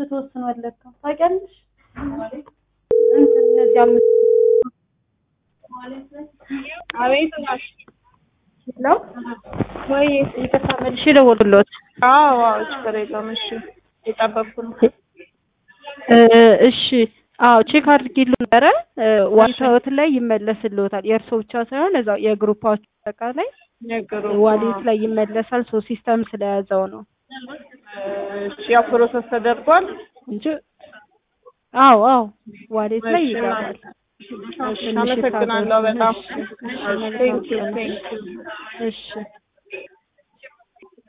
ተወስኗል ለካ ታውቂያለሽ? እንትን እነዚህ አምስት አቤት ነው ወይ? ይቅርታ መልሼ ደወልኩሎት። አዎ አዎ፣ ችግር የለውም። እሺ የጠበቅኩ ነው። እ እሺ አዎ ቼክ አድርጊሉ ነበረ ዋሌት ላይ ይመለስልዎታል። የእርሶ ብቻ ሳይሆን እዛው የግሩፓችሁ አጠቃላይ ነገሩ ዋሌት ላይ ይመለሳል። ሶ ሲስተም ስለያዘው ነው እሺ፣ ያው ፕሮሰስ ተደርጓል። እንጂ አዎ አዎ ዋሌት ላይ እሺ፣ ይገባል። እሺ፣ አመሰግናለሁ በጣም እሺ፣ እሺ፣ መልካም ቴንኪው ቀን። ቴንኪው እሺ